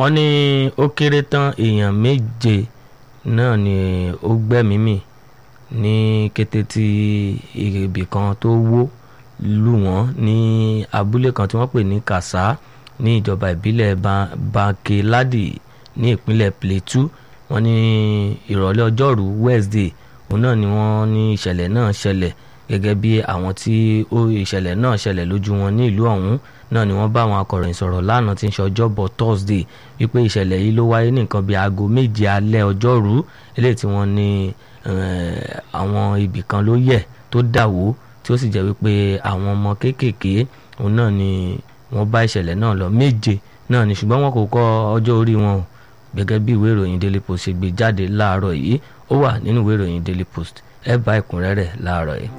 wọ́n ní ó kéré tán èèyàn méje náà ni ó gbẹ́mìí mì ní kété tí ibì kan tó wó lù wọ́n ní abúlé kan tí wọ́n pè ní kàsá ní ìjọba ìbílẹ̀ bankeladi ní ìpínlẹ̀ plateau wọ́n ní ìrọ̀lẹ́ ọjọ́rú wednesday òun náà ni wọ́n ní ìṣẹ̀lẹ̀ náà ṣẹlẹ̀ gẹ́gẹ́ bí àwọn tí ó ìṣẹ̀lẹ̀ náà ṣẹlẹ̀ lójú wọn ní ìlú ọ̀hún náà ni wọ́n bá àwọn akọ̀ròyìn sọ̀rọ̀ lánàá tí ń ṣe ọjọ́bọ̀ thursday wípé ìṣẹ̀lẹ̀ yìí ló wáyé ní nǹkan bíi aago méje alẹ́ ọjọ́rú eléyìí tí wọ́n ní àwọn ibì kan ló yẹ̀ tó dà wó tí ó sì jẹ́ wípé àwọn ọmọ kéékèèké òun náà ni wọ́n bá ìṣẹ̀lẹ̀ náà lọ méje náà ni ṣùgbọ́n wọn kò kọ ọjọ́ orí wọn o gẹ́gẹ́ bí ìwé ìròyìn daily post ṣe gbé jáde láàárọ̀ yìí ó wà nínú ìwé ìròyìn daily post ẹ bá ẹ̀kúnrẹ́rẹ́ láàárọ̀ yìí.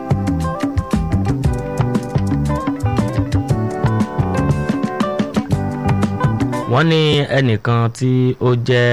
wọ́n ní ẹnìkan tí ó jẹ́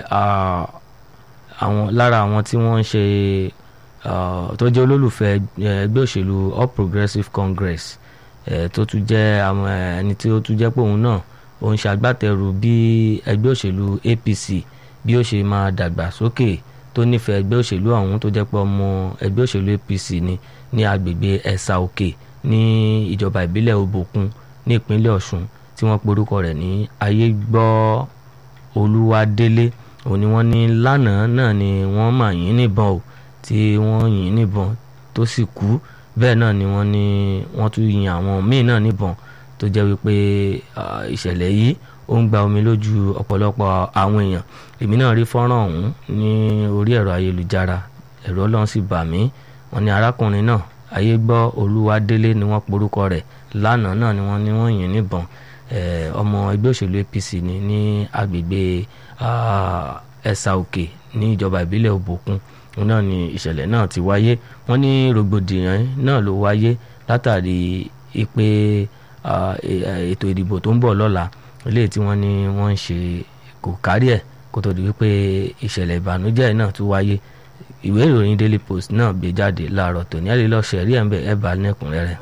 àwọn lára àwọn tí wọ́n ń ṣe tó jẹ́ olólùfẹ́ ẹgbẹ́ òṣèlú All Progressives Congress tó tún jẹ́ àwọn ẹni tí ó tún jẹ́ pé òun náà ó ń ṣagbátẹrù bí ẹgbẹ́ òṣèlú APC bí ó ṣe máa dàgbà sókè tó nífẹ̀ẹ́ ẹgbẹ́ òṣèlú ọ̀hún tó jẹ́ pé ọmọ ẹgbẹ́ òṣèlú APC ni ní agbègbè ẹ̀sà òkè ní ìjọba ìbílẹ̀ Òbòkun ní ìpínlẹ̀ Ọ̀ṣun tí wọ́n porúkọ rẹ̀ ní ayégbọ́ olúwadélé òun ni wọ́n ní lánàá náà ni wọ́n mà yín níbọn o tí wọ́n yìn níbọn tó sì kú bẹ́ẹ̀ náà ni wọ́n ní wọ́n tún yin àwọn míì náà níbọn tó jẹ́ wípé ìṣẹ̀lẹ̀ yìí ó ń gba omi lójú ọ̀pọ̀lọpọ̀ àwọn èèyàn èmi náà rí fọ́nrán ọ̀hún ní orí ẹ̀rọ ayélujára ẹ̀rọ ọlọ́run sì bà mí wọ́n ní arákùnrin náà ayégbọ́ olúwadélé ni wọ́n porúkọ rẹ̀ lánàá náà ni wọ́n ní wọ́n yìn níbọn ọmọ ẹgbẹ́ òṣèlú APC ni ní agbègbè ẹ̀sà òkè ní ìjọba ìbílẹ̀ òbòkun náà ni ìṣẹ̀lẹ̀ náà ti wáyé wọ́n ní rògbòdìyàn náà ló wáyé látàrí ìpè ètò ìdìbò tó ń bọ̀ lọ́la eléyìí tí wọ́n ní wọ́n ń ṣe kò kárí ẹ̀ kó tó di wípé ìṣẹ̀lẹ̀ ìbànújẹ́ náà tún wáyé ìwé ìròyìn Daily Post náà gbé jáde láàárọ̀ tòní ẹ̀ lè lọ́ọ́ ṣẹ̀rí ẹ̀ ń bẹ̀ ẹ̀ bá lẹ́kùnrẹ́rẹ́.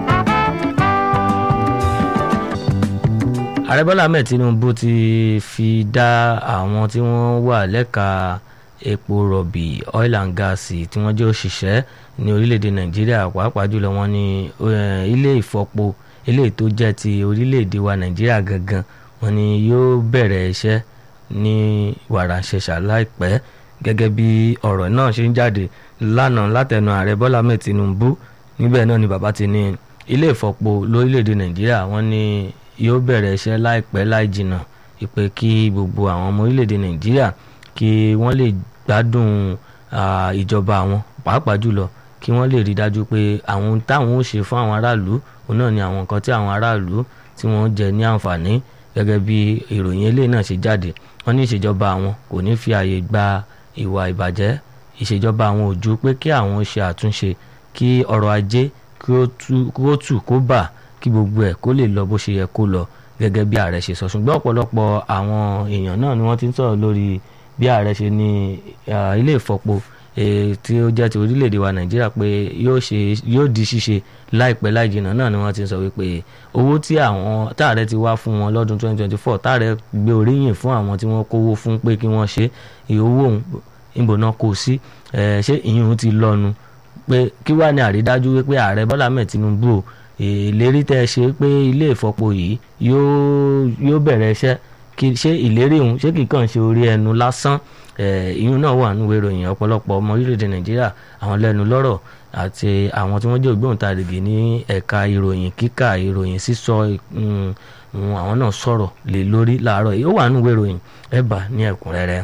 ààrẹ bọ́lá ahmed tinubu ti fi dá àwọn tí wọ́n wà lẹ́ka epo rọ̀bì oil and gas tí wọ́n jẹ́ òṣìṣẹ́ ní orílẹ̀-èdè nàìjíríà pàápàá jùlọ wọ́n ní ilé ìfọpo eléyìí tó jẹ́ ti orílẹ̀-èdè wa nàìjíríà gangan wọ́n ní yóò bẹ̀rẹ̀ iṣẹ́ ní wàràǹṣẹ̀ṣà láìpẹ́ gẹ́gẹ́ bí ọ̀rọ̀ náà ṣe ń jáde lánàá látẹnu ààrẹ bọ́lá ahmed tinubu níbẹ̀ náà ni bàbá ti ní ilé ìfọpo lórílẹ̀-èdè nàìjíríà wọ́n ní yóò bẹ̀rẹ̀ iṣẹ́ láìpẹ́ láì jìnnà ìpè kí gbogbo àwọn ọmọ orílẹ̀-èdè nàìjíríà kí wọ́n lè gbádùn ìjọba àwọn pàápàá jùlọ kí wọ́n lè rí dájú pé àwọn ohun táwọn ó ṣe fún àwọn aráàlú òun náà ni àwọn nǹkan tí àwọn aráàlú tí wọ́n jẹ ní àǹfààní gẹ́gẹ́ bí ìròyìn eléyìí náà ṣe jáde wọ́n ní ìṣèjọba àwọn kò ní fi àyè gba ìwà ìbàjẹ́ ìṣèjọba àwọn ò ju pé kí àwọn ṣe àtúnṣe kí ọrọ̀ ajé kí ó tù kó bà kí gbogbo ẹ̀ kó lè lọ bó ṣe yẹ kó lọ gẹ́gẹ́ bí ààrẹ ṣe sọ ṣùgbọ́n ọ̀pọ̀lọpọ̀ àwọn èèyàn náà ni wọ́n ti ń sọ̀rọ̀ lórí bí ààrẹ ṣe ní ilé ìfọpo tí ó jẹ́ ti orílẹ̀-èdè wa nàìjíríà pé yóò di ṣíṣe láìpẹ́ láì jìnnà náà ni wọ́n ti ń sọ wípé owó tí àwọn táàrẹ ti wá fún wọn lọ́dún 2024 táàrẹ gbé oríyìn fún àwọn tí wọ́n kówó fún pé kí wọ́n ṣe owó òun ìbò náà kò sí ṣé ìyún ti lọ́nu pé kí wàá ní àrídájú wípé ààrẹ bọ́lá mẹ́ẹ̀ tinubu o ìlérí tẹ́ ẹ ṣe pé ilé ìfọpo yìí yóò bẹ̀rẹ̀ iṣẹ́ ṣé ìlérí òun ṣé kìí kàn ṣe orí ẹnu lásán ìyún náà wà nínú ìròyìn ọ̀pọ̀lọpọ̀ ọmọ orílẹ̀-èdè nàìjíríà àwọn lẹ́nu lọ́rọ̀ àti àwọn tí wọ́n jẹ́ ògbóǹtarìgì ní ẹ̀ka ìròyìn kíkà ìròyìn sísọ àwọn náà sọ̀rọ̀ lé lórí láàárọ̀ yìí ó wà nínú ìròyìn ẹ bá ní ẹ̀kúnrẹ́rẹ́.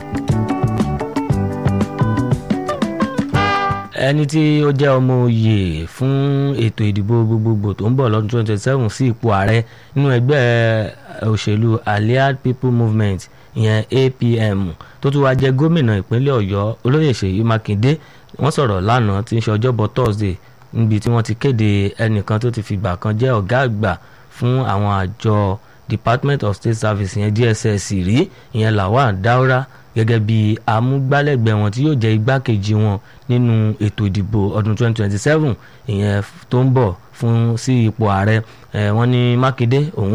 ẹni tí ó jẹ́ ọmọ oyè fún ètò ìdìbò gbogbogbò tó ń bọ̀ lọ́dún 2027 sí ipò ààrẹ nínú ẹgbẹ́ òṣèlú Allied People Movement ìyẹn APM tó tún wá jẹ́ gómìnà ìpínlẹ̀ Ọ̀yọ́ olóyè Ṣèyí Mákindé wọ́n sọ̀rọ̀ lánàá tí ń ṣe ọjọ́bọ̀ Thursday níbi tí wọ́n ti kéde ẹnìkan tó ti fìgbà kan jẹ́ ọ̀gá àgbà fún àwọn àjọ Department of State Service ìyẹn DSS rí ìyẹn Lawal Daura gẹ́gẹ́ bí amúgbálẹ́gbẹ̀ẹ́ wọn tí yóò jẹ́ igbákejì wọn nínú ètò ìdìbò ọdún 2027 ìyẹn tó ń bọ̀ fún sí ipò ààrẹ wọ́n ní Mákindé òun